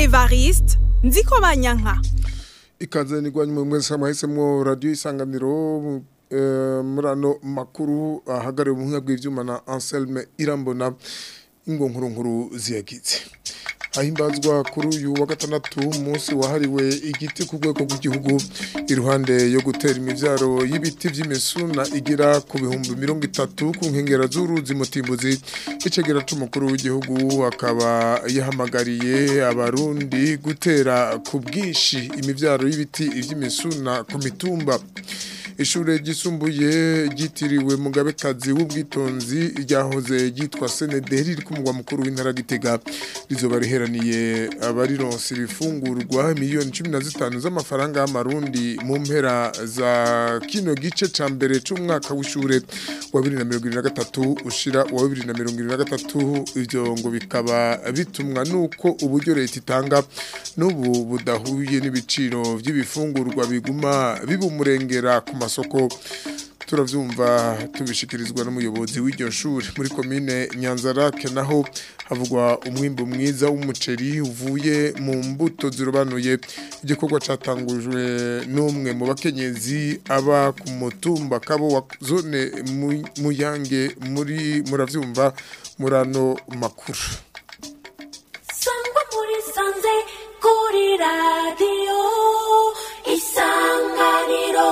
evariste nziko banyanka ikaze nigwanye mu mwese mwahisemwo radio isanganiro eh, muri ano makuru ahagariwe mu buhinga bw'ivyuma na Anselme Irambona ingo nkuru nkuru ziyagize ahimbazwa kuri uyu wa gatandatu umunsi wahariwe igiti ku rwego rw'igihugu iruhande yo gutera imivyaro y'ibiti vy'imisuna igera ku bihumbi mirongo itatu ku nkengera z'uruzi mutimbuzi icegera c'umukuru w'igihugu akaba yahamagariye abarundi gutera ku bwinshi imivyaro y'ibiti vy'imisuna ku mitumba ishure ryisumbuye ryitiriwe mugabekazi w'ubwitonzi ryahoze ryitwa senederi riri ku mugwa mukuru w'intara gitega rizoba riheraniye abarironse ibifungurwa miliyoni cumi na zitanu z'amafaranga y'amarundi mu mpera za kino gice ca mbere c'umwaka w'ishure wa bibiri na mirongo ibiri na gatatu ushira uwa bibiri na mirongo ibiri na gatatu ivyo ngo bikaba bitumwa n'uko uburyo leta itanga n'ubu budahuye n'ibiciro vy'ibifungurwa biguma bibumurengera ku masoko turavyumva tubishikirizwa n'umuyobozi w'iryo shuri muri komine Nyanzarake naho havugwa umwimbo mwiza w'umuceri uvuye mu mbuto zirobanuye igikorwa catangujwe n'umwe mu bakenyezi aba ku mutumba kabo wa zone Mu- muyange muri muravyumva murano makuru sangwa muri sanze kuri radiyo isanganiro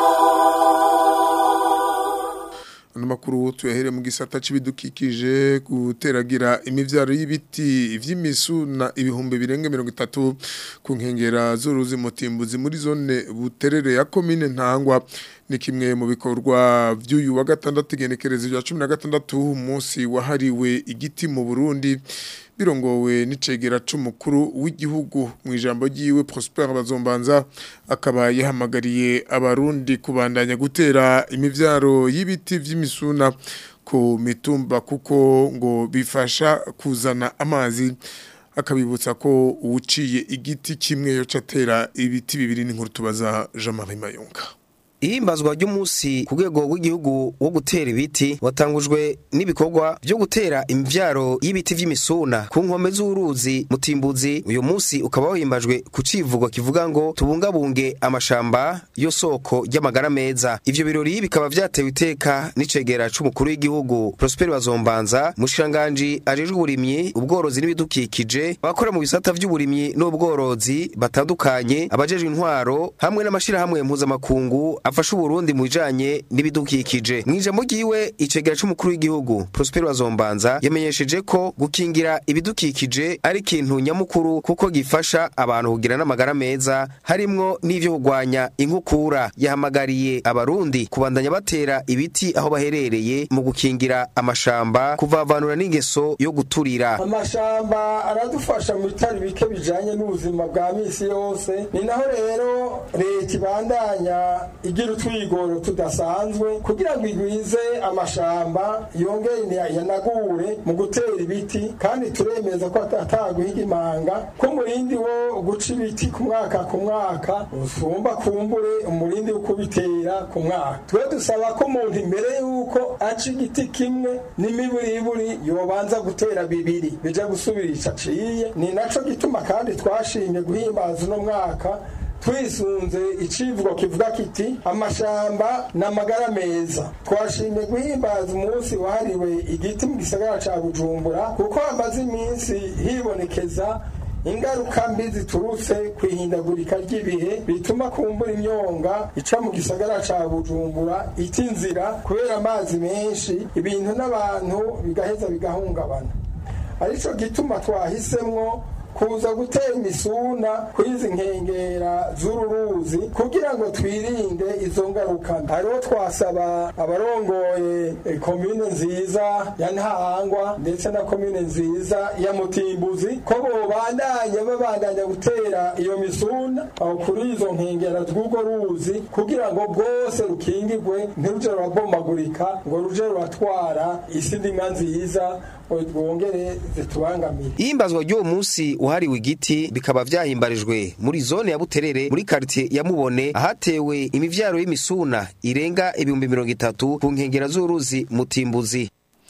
ano makuru tuyahere mu gisata c'ibidukikije guteragira imivyaro y'ibiti vy'imisuna ibihumbi birenga mirongo itatu ku nkengera z'uruzi mutimbuzi muri zone buterere ya komine ntangwa ni kimwe mu bikorwa vy'uyu wa gatandatu igenekerezo rya cumi na gatandatu umunsi wahariwe igiti mu burundi birongowe n'icegera c'umukuru w'igihugu mu ijambo ryiwe Prosper Bazombanza akaba yahamagariye abarundi kubandanya gutera imivyaro y'ibiti vy'imisuna ku mitumba kuko ngo bifasha kuzana amazi akabibutsa ko uwuciye igiti kimwe yo catera ibiti bibiri n'inkuru tubaza Jean-Marie Mayonga ihimbazwa ry'umunsi ku rwego rw'igihugu wo gutera ibiti watangujwe n'ibikorwa byo gutera imivyaro y'ibiti vy'imisuna ku nkombe z'uruzi mutimbuzi uyu munsi ukaba wahimbajwe ku civugo kivuga ngo tubungabunge amashamba yo soko ry'amagara meza ivyo birori bikaba vyatewe iteka n'icegera c'umukuru w'igihugu Prosper Bazombanza mushikiranganji ajejwe uburimyi ubworozi n'ibidukikije abakora mu bisata vy'uburimyi n'ubworozi batandukanye abajejwe intwaro hamwe n'amashirahamwe mpuzamakungu afasha uburundi mu bijanye n'ibidukikije mu ijambo ryiwe icegera c'umukuru w'igihugu Prosper Bazombanza yamenyesheje ko gukingira ibidukikije ari ikintu nyamukuru kuko gifasha abantu kugira n'amagara meza harimwo n'ivyo kurwanya inkukura yahamagariye abarundi kubandanya batera ibiti aho baherereye mu gukingira amashamba kuvavanura n'ingeso yo guturira amashamba aradufasha mu bitari bike bijanye n'ubuzima bwa misi yose ni naho rero leta ibandanya igira utwigoro tudasanzwe kugira ngo igwize amashamba yongere yanagure mu gutera ibiti kandi turemeza ko ataguhiga imanga ko umurindi wo guca ibiti ku mwaka ku mwaka usumba kumbure umurindi wo kubitera ku mwaka twe dusaba ko umuntu imbere y'uko aca igiti kimwe n'imiburiburi yobanza gutera bibiri bija gusubirisha aciye ni naco gituma kandi twashimye guhimbaza uno mwaka twisunze icivugo kivuga kiti amashamba n'amagara meza twashimye guhimbaza umunsi wahariwe igiti mu gisagara ca bujumbura kuko hamaze iminsi hibonekeza ingaruka mbi ziturutse ku ihindagurika ry'ibihe bituma kumbura imyonga ica mu gisagara ca bujumbura ita inzira kubera amazi menshi ibintu n'abantu bigaheza bigahungabana arico gituma twahisemwo kuza gutera imisuna kwizi nkengera z'ururuzi kugira ngo twirinde izo ngaruka hariho twasaba abarongoye eh, komine nziza ya ntahangwa ndetse na komine nziza ya mutimbuzi ko bobandanya babandanya gutera iyo misuna aho kuri izo nkengera z'urwo ruzi kugira ngo bwose rukingirwe ntiruje rurabomagurika ngo ruje ruratwara isi ndimwa nziza ngo rwongere zitubangamire ihimbazwa ry'uwo munsi wahariwe igiti bikaba vyahimbarijwe muri zone ya Buterere muri quartier ya Mubone ahatewe imivyaro y'Imisuna irenga ibihumbi mirongo itatu ku nkengera z'uruzi Mutimbuzi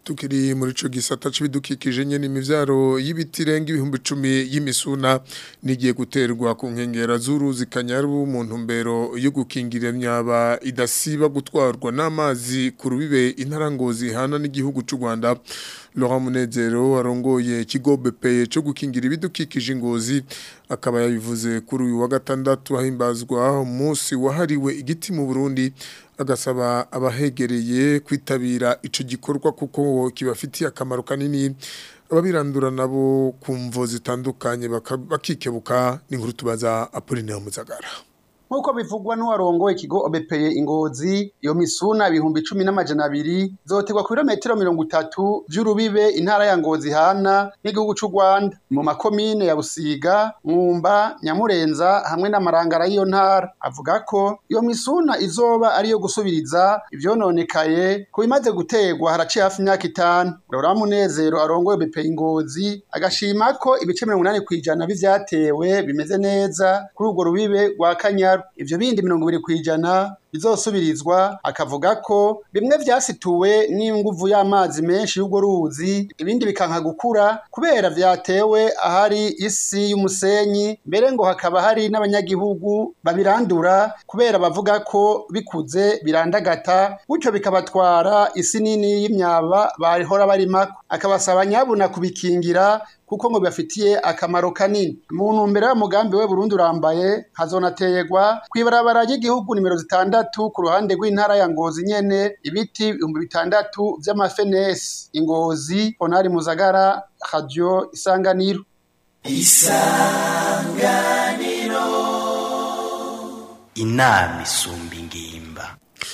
tukiri muri ico gisata c'ibidukikije nyene imivyaro y'ibiti irenga ibihumbi icumi y'imisuna nigiye guterwa ku nkengera z'uruzi kanyaru mu ntumbero yo gukingira imyaba idasiba gutwarwa n'amazi ku rubibe intarangozi hana n'igihugu c'u Rwanda Laurent Munezero arongoye ikigo BPE cyo gukingira ibidukikije ingozi akaba yabivuze kuri uyu wa gatandatu hahimbazwa umunsi wahariwe igiti mu Burundi agasaba abahegereye kwitabira ico gikorwa kuko kibafitiye akamaro kanini ababirandura nabo kumvo zitandukanye baka- bakikebuka n'inkuru tubaza Apollinaire Muzagara nk'uko bivugwa n'uwarongoye ikigo obepeye ingozi iyo misuna ibihumbi cumi n'amajana abiri zoterwa ku birometero mirongo itatu vy'urubibe intara ya ngozi hana n'igihugu c'u rwanda mu makomine ya busiga mwumba nyamurenza hamwe n'amarangara y'iyo ntara avuga ko iyo misuna izoba ariyo gusubiriza ivyononekaye ku bimaze guterwa haraciye hafi imyaka itanu rora munezero arongoye obepeye ingozi agashima ko ibice mirongo inani kw'ijana b'ivyatewe bimeze neza kuri urwo rubibe rwa kanyaru ivyo bindi mirongo ibiri kw'ijana bizosubirizwa akavuga ko bimwe vyasituwe n'inguvu y'amazi menshi y'urwo ruzi ibindi bikanka gukura kubera vyatewe ahari isi y'umusenyi mbere ngo hakaba hari n'abanyagihugu babirandura kubera bavuga ko bikuze birandagata gutyo bikabatwara isi nini y'imyaba bahora barimako akabasaba nyabuna kubikingira kuko ngo bibafitiye akamaro kanini mu ntumbero y'umugambi we Burundi urambaye hazonaterwa kw'ibarabara ry'igihugu nimero zitandatu ku ruhande rw'intara ya Ngozi nyene ibiti ibihumbi bitandatu vy'amafenesi ingozi Honari Muzagara Radio Isanganiro inama isumba ingimba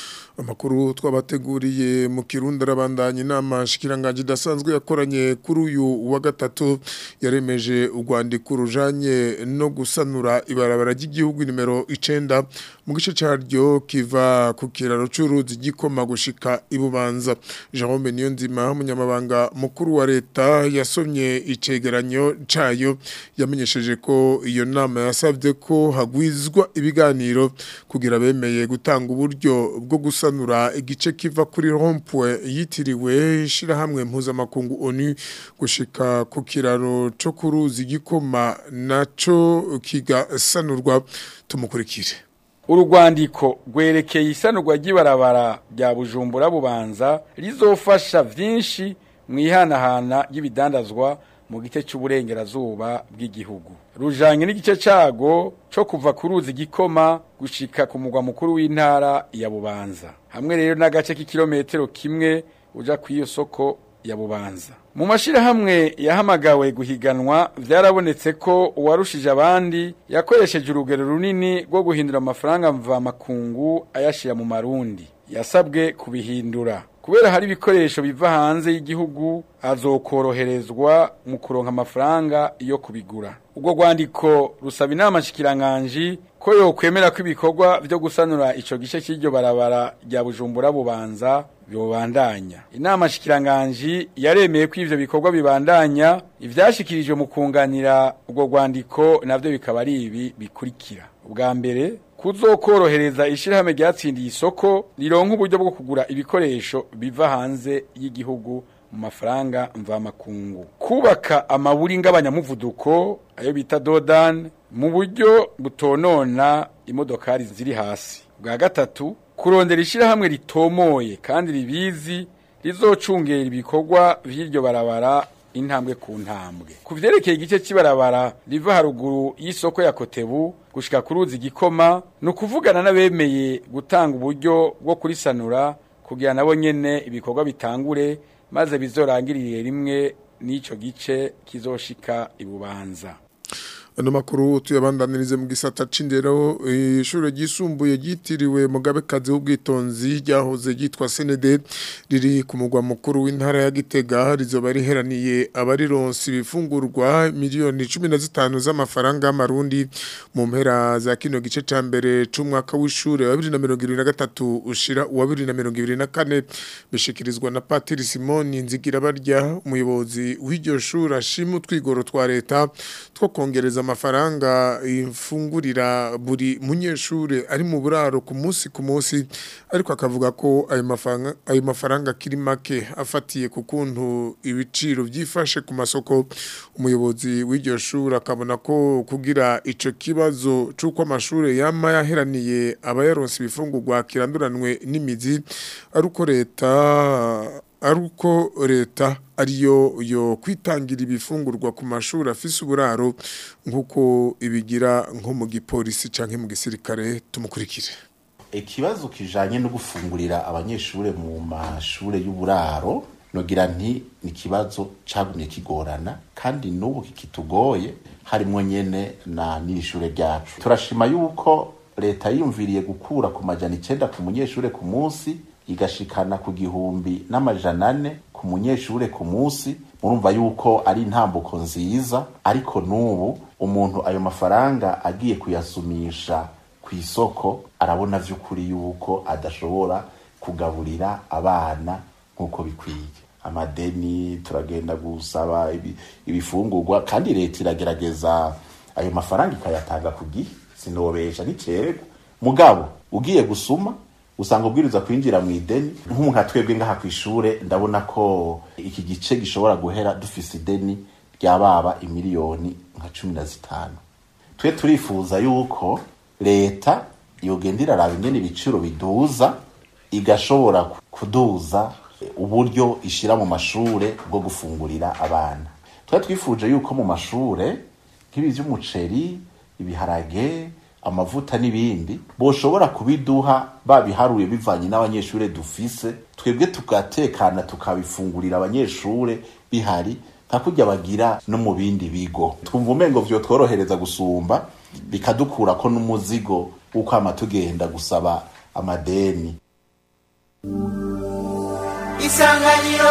Amakuru twabateguriye mu Kirundi arabandanya inama shikiranganje idasanzwe yakoranye kuri uyu wa gatatu yaremeje urwandiko rujanye no gusanura ibarabara ry'igihugu nimero icenda mu gice caryo kiva ku kiraro c'uruzi gikoma gushika ibubanza Jerome Niyonzima umunyamabanga mukuru wa leta yasomye icegeranyo cayo yamenyesheje ko iyo nama yasavye ko hagwizwa ibiganiro kugira bemeye gutanga uburyo bwo gusanura igice kiva kuri rompwe yitiriwe ishirahamwe mpuzamakungu ONU gushika ku kiraro co kuruzi gikoma naco kigasanurwa tumukurikire urugwandiko rwerekeye isanurwa ry'ibarabara rya bujumbura bubanza rizofasha vyinshi mu ihanahana ry'ibidandazwa mu gice cy'uburengerazuba bw'igihugu rujanye n'igice cago co kuva ku ruzi gikoma gushika ku mugwa mukuru w'intara ya bubanza hamwe rero n'agace k'ikirometero kimwe uja kw'iyo soko ya bubanza mu mashirahamwe yahamagawe guhiganwa vyarabonetse ko uwarushije abandi yakoresheje urugero runini rwo guhindura amafaranga mvamakungu ayashira mu marundi yasabwe kubihindura kubera hari ibikoresho biva hanze y'igihugu azokoroherezwa mu kuronka amafaranga yo kubigura ubwo rwandiko rusaba inama nshikiranganji ko yokwemera ko ibikorwa vyo gusanura ico gice cy'iryo barabara rya bujumbura bubanza bibandanya inama nshikiranganji yaremeye ko ivyo bikorwa bibandanya ivyashikirijwe mu kunganira ubwo rwandiko navyo bikaba ari ibi bikurikira ubwa mbere kuzokorohereza ishirahamwe ryatsindiye isoko rironka uburyo bwo kugura ibikoresho biva hanze y'igihugu mu mafaranga mvamakungu kubaka amaburi ng'abanyamuvuduko ayo bita dodan mu buryo butonona imodokari ziri hasi bwa gatatu kurondera ishirahamwe ritomoye kandi ribizi rizocungera ibikorwa vy'iryo barabara intambwe ku ntambwe ku vyerekeye igice cy'ibarabara riva haruguru y'isoko ya kotebu gushika ku ruzi gikoma ni ukuvugana n'abemeye gutanga uburyo bwo kurisanura kugira nabo nyene ibikorwa bitangure maze bizorangirire rimwe n'ico gice kizoshika ibubanza ano makuru tuyabandanirize mu gisata c'indero ishuri ryisumbuye ryitiriwe mugabekazi w'ubwitonzi ryahoze ryitwa senede riri ku mugwa mukuru w'intara ya gitega rizoba riheraniye abarironsi ibifungurwa miliyoni cumi na zitanu z'amafaranga y'amarundi mu mpera za kino gice ca mbere c'umwaka w'ishure wa bibiri na mirongo ibiri na gatatu ushira uwa bibiri na mirongo ibiri na kane bishikirizwa na patiri simoni nzigirabarya umuyobozi w'iryo shuri ashima utwigoro twa leta two kongereza amafaranga ifungurira buri munyeshure ari mu buraro ku munsi ku munsi ariko akavuga ko ayo mafaranga ayo mafaranga akiri make afatiye ku kuntu ibiciro byifashe ku masoko umuyobozi w'iryo shuri akabona ko kugira ico kibazo c'uko amashure yama yaheraniye abayaronse ibifungurwa kiranduranwe n'imizi ari uko leta ari uko leta ariyo yo kwitangira ibifungurwa ku mashuri afise uburaro nk'uko ibigira nko mu gipolisi canke mu gisirikare tumukurikire ikibazo kijanye no gufungurira abanyeshure mu mashure y'uburaro nogira nti ni ikibazo cagumye kigorana kandi n'ubu kikitugoye harimwo nyene na n'ishure ryacu turashima yuko leta yiyumviriye gukura ku majana icenda ku munyeshure ku munsi igashikana ku gihumbi n'amajana ane ku munyeshure ku munsi murumva yuko ari intambuko nziza ariko n'ubu umuntu ayo mafaranga agiye kuyasumisha ku isoko arabona vy'ukuri yuko adashobora kugaburira abana nk'uko bikwiye amadeni turagenda gusaba ibi- ibifungurwa kandi leta iragerageza ayo mafaranga ikayatanga ku gihe sinobesha n'icerwa mugabo ugiye gusuma usanga ubwiriza kwinjira mu ideni nk'umuntu atwebwe ngaha ku ishure ndabona ko iki gice gishobora guhera dufise ideni ryababa imiliyoni nka cumi na zitanu twe turifuza yuko leta yogenda iraraba ingene ibiciro biduza igashobora kuduza uburyo ishira mu mashure bwo gufungurira abana twari twifuje yuko mu mashure nk'ibi vy'umuceri ibiharage amavuta n'ibindi boshobora kubiduha babiharuye bivanye n'abanyeshure dufise twebwe tugatekana tukabifungurira abanyeshure bihari nka kurya bagira no mu bindi bigo twumva umengo vyotworohereza gusumba bikadukurako n'umuzigo w'ukwama tugenda gusaba amadeni isanganiro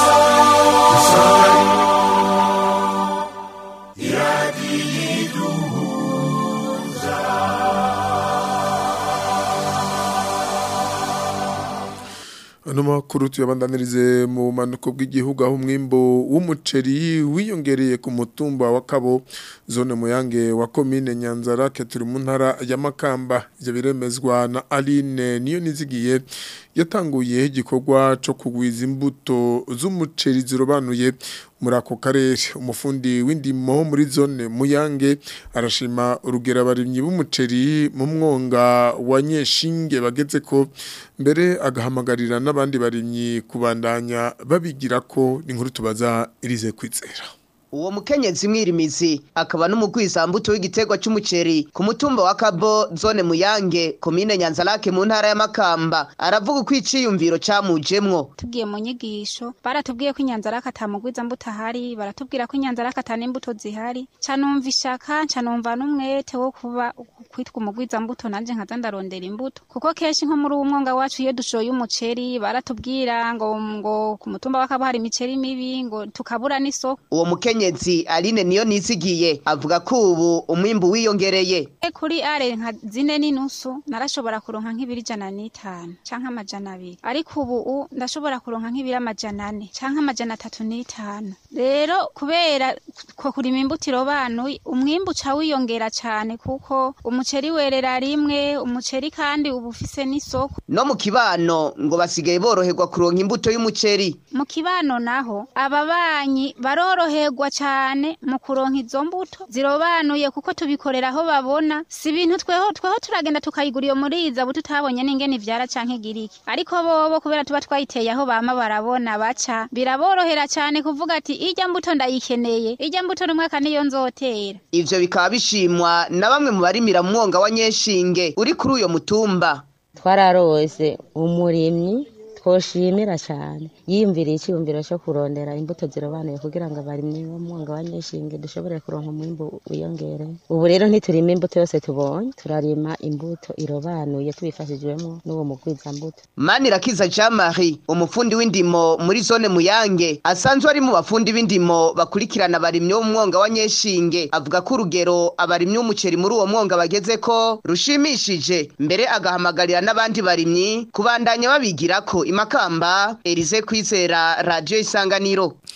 Ano makuru tuyabandanirize mu manuko bw'igihugu aho umwimbo w'umuceri wiyongereye ku mutumba wa Kabo zone muyange wa commune Nyanzarake turi mu ntara ya Makamba ivyo biremezwa na Aline niyo nizigiye yatanguye igikorwa co kugwiza imbuto z'umuceri zirobanuye muri ako karere umufundi w'indimo muri zone muyange arashima urugero abarimyi b'umuceri mu mwonga wa nyeshinge bageze ko mbere agahamagarira n'abandi barimyi kubandanya babigira ko inkuru tubaza irize kwizera uwo mukenyezi mwirimizi akaba n'umugwizambuto w'igiterwa c'umuceri ku mutumba wa Kabo zone Muyange komine Nyanzarake mu ntara ya Makamba aravuga uko iciyumviro camujemwo tugiye mu nyigisho baratubwiye ko inyanzaraka atamugwiza mbuto ahari baratubwira ko inyanzaraka ata n'imbuto zihari ca numva ishaka ca numva n'umwete wo kuba kwitwa umugwiza mbuto nanje nkaza ndarondera imbuto kuko kenshi nko muri uwo mwonga wacu iyo dushoye umuceri baratubwira ngo ngo ku mutumba wa Kabo hari imiceri mibi ngo tukabura n'isoko uwo mukenyezi Aline niyo nizigiye avuga ko ubu umwimbu wiyongereye E kuri are nka zine n'inusu narashobora kuronka nk'ibiri ijana n'itanu canke amajana abiri ariko ubu u- ndashobora kuronka nk'ibiri amajana ane canke amajana atatu n'itanu rero kubera ko kurima imbuto irobanuye umwimbu uca wiyongera cane kuko umuceri werera rimwe umuceri kandi uba ufise n'isoko no mu kibano ngo basigaye boroherwa kuronka imbuto y'umuceri mu kibano naho ababanyi baroroherwa cane mu kuronka izo mbuto zirobanuye kuko tubikorera aho babona si ibintu tweho tweho turagenda tukayigura iyo muri iza buto tutabonye n'ingene ivyara canke giriki ariko bobo kubera tuba twayiteye aho bama barabona baca biraborohera cane kuvuga ati irya mbuto ndayikeneye irya mbuto n'umwaka niyo nzotera ivyo bikaba bishimwa na bamwe mu barimira mu mwonga wa Nyeshinge uri kuri uyo mutumba twararose umurimyi twoshimira cyane yiyumviriye icyiyumviro cyo kurondera imbuto zirobanuye kugira ngo abarimyi bo mu mwonga wa nyeshinge dushobore kuronka umwimbu wiyongere ubu rero ntiturima imbuto yose tubonye turarima imbuto irobanuye tubifashijwemo n'uwo mugwizambuto Manirakiza Jean Marie umufundi w'indimo muri zone Muyange asanzwe ari mu bafundi b'indimo bakurikirana abarimyi bo mu mwonga wa Nyeshinge avuga ko urugero abarimyi b'umuceri muri uwo mwonga bageze ko rushimishije mbere agahamagarira n'abandi barimyi kubandanya babigirako imakamba Elize Kwizera Radio Isanganiro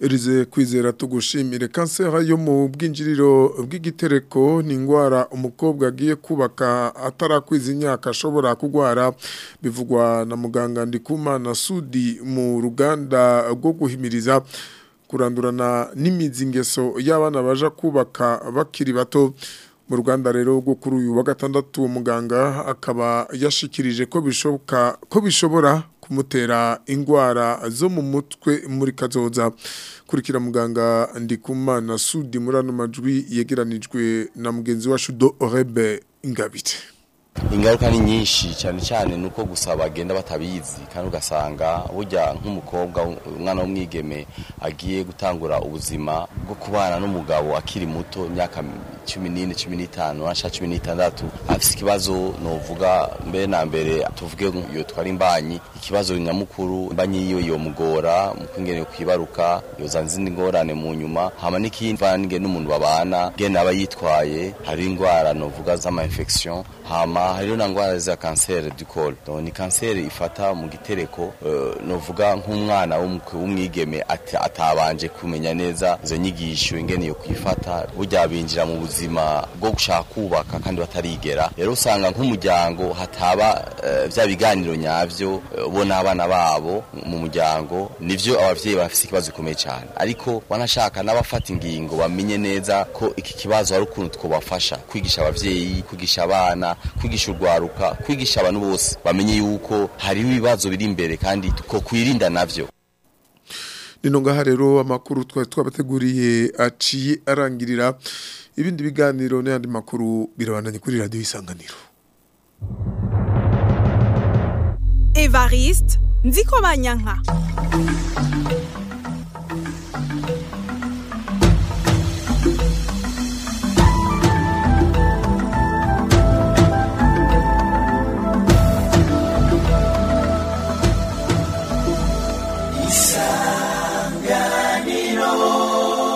Elize kwizera tugushimire kanseri yo mu bwinjiriro bw'igitereko ni indwara umukobwa agiye kubaka atarakwiza imyaka ashobora kurwara bivugwa na muganga Ndikumana Sudi mu ruganda rwo guhimiriza kurandurana n'imizi ingeso y'abana baja kubaka bakiri bato mu ruganda rero rwo kuri uyu wa gatandatu muganga akaba yashikirije ko bishoboka ko bishobora kumutera indwara zo mu mutwe muri kazoza kurikira muganga ndikumana sudi muri ano majwi yegeranijwe na mugenzi wacu do orebe ingabite ingaruka ni nyinshi cyane cyane ni uko gusa bagenda batabizi kandi ugasanga burya nk'umukobwa umwana w'umwigeme agiye gutangura ubuzima bwo kubana n'umugabo akiri muto imyaka cumi n'ine cumi n'itanu nasha cumi n'itandatu afite ikibazo novuga mbere na mbere tuvuge iyo twari imbanyi ikibazo nyamukuru imbanyi yiwe yomugora mu kwingene kwibaruka yoza izindi ngorane mu nyuma hama n'ikindi vange n'umuntu babana gene aba yitwaye hari indwara novuga z'ama infection hama hariho na ngwara za kanseri du col donc ni kanseri ifata mu gitereko uh, novuga nk'umwana w'umwigeme atabanje kumenya neza izo nyigisho ingene yo kwifata burya binjira mu buzima bwo gushaka kubaka kandi batarigera rero usanga nk'umuryango hataba uh, vya biganiro nyavyo uh, bo n'abana babo mu muryango nivyo abavyeyi bafise ikibazo gikomeye cyane ariko wanashaka n'abafata ingingo bamenye neza ko iki kibazo hari ukuntu twobafasha kwigisha abavyeyi kwigisha abana kwigisha urwaruka kwigisha abantu bose bamenye yuko hariho ibibazo biri imbere kandi ko kwirinda navyo nino ngaha rero amakuru twari twabateguriye aciye arangirira ibindi biganiro n'ayandi makuru birabandanye kuri radiyo isanganiro evariste nziko banyanka